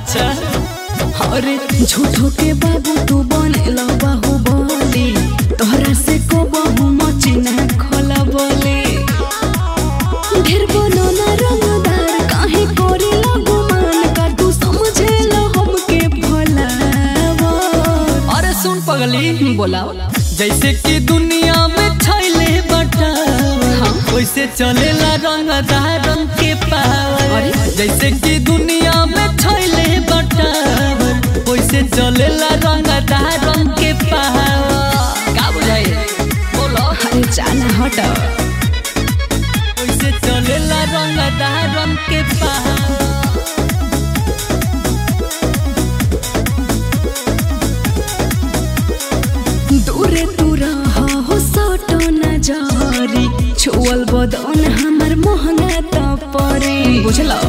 अच्छा अरे झूठो के बाबू तू बनेला बाहुबली तोहरा से को बहु मचिना खोला बोले ढेर बनना रंगदार काहे करेला गुमान का तू समझेला हमके भलावा अरे सुन पगली बोलाओ जैसे कि दुनिया में छैले बटावर वैसे चलेला रंगदार रंग के पावर अरे? जैसे कि दुनिया में छैले बटावर वैसे चलेला रंगदार रंग के पावर का बुझाई बोलो अरे जाना हट वैसे चलेला रंगदार रंग के पावर दूरे तू रहा हो सटो न जहरी छुअल बदन हमर मोहना त परे बुझलो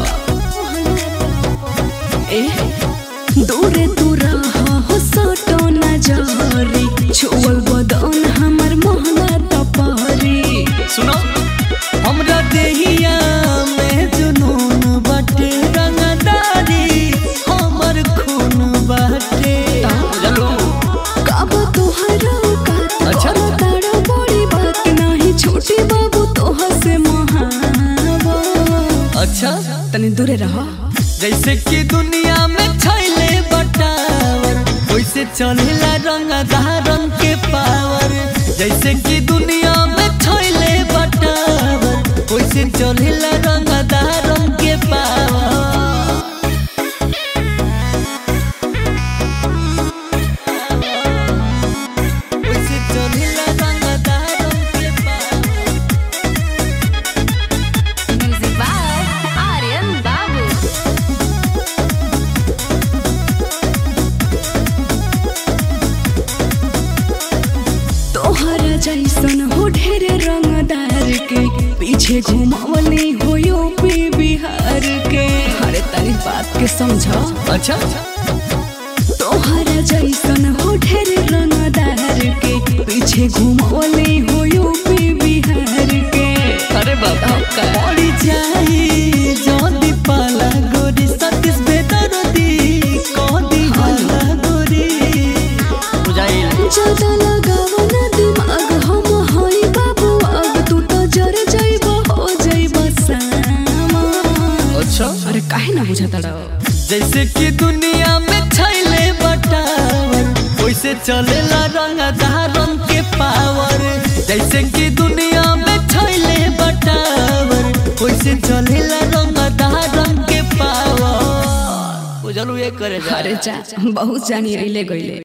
ए दूरे तू रहा हो सटो न जहरी छुअल बदन हमर मोहना त परे सुनो हमरा देहिया में जुनून बाटे रंगदारी हमर खून बाटे चलो कब तुहरा का अच्छा। अच्छा तारा बड़ी बात नहीं छोटी बाबू तोह से महावा अच्छा तनी दूरे रहो जैसे कि दुनिया में छैले बटावर वैसे चलेला रंगदार रंग के पावर जैसे कि दुनिया में छैले बटावर वैसे चलेला रंगदार रंग के पावर वैसे चलेला रंगदार रंग के power Music by Aryan Babu. तोहरा जैसन हो ढेर रंगदार के पीछे घुमावली हो यूपी बिहार के अरे तनी बात के समझो अच्छा तोहरा जैसन हो ढेर रंगदार के पीछे घुमावली हो यूपी बिहार के अरे बाबा पड़ी जाई जोदी पाला गोरी सतीश बेदरदी कोदी हाला गोरी बुझाइल ज्यादा लगावो ना दिमाग हम हई बाबू अब तू तो जर जाइबो हो जाइबो सामा अच्छा अरे काहे ना बुझाता रहो जैसे कि दुनिया में छैले बटावर वैसे चलेला रंगदार रंग के पावर जैसे कि दुनिया में छैले बटावर वैसे चलेला रंगदार रंग के पावर बुझलू ये करे जा अरे जा बहुत जानी अइले गइले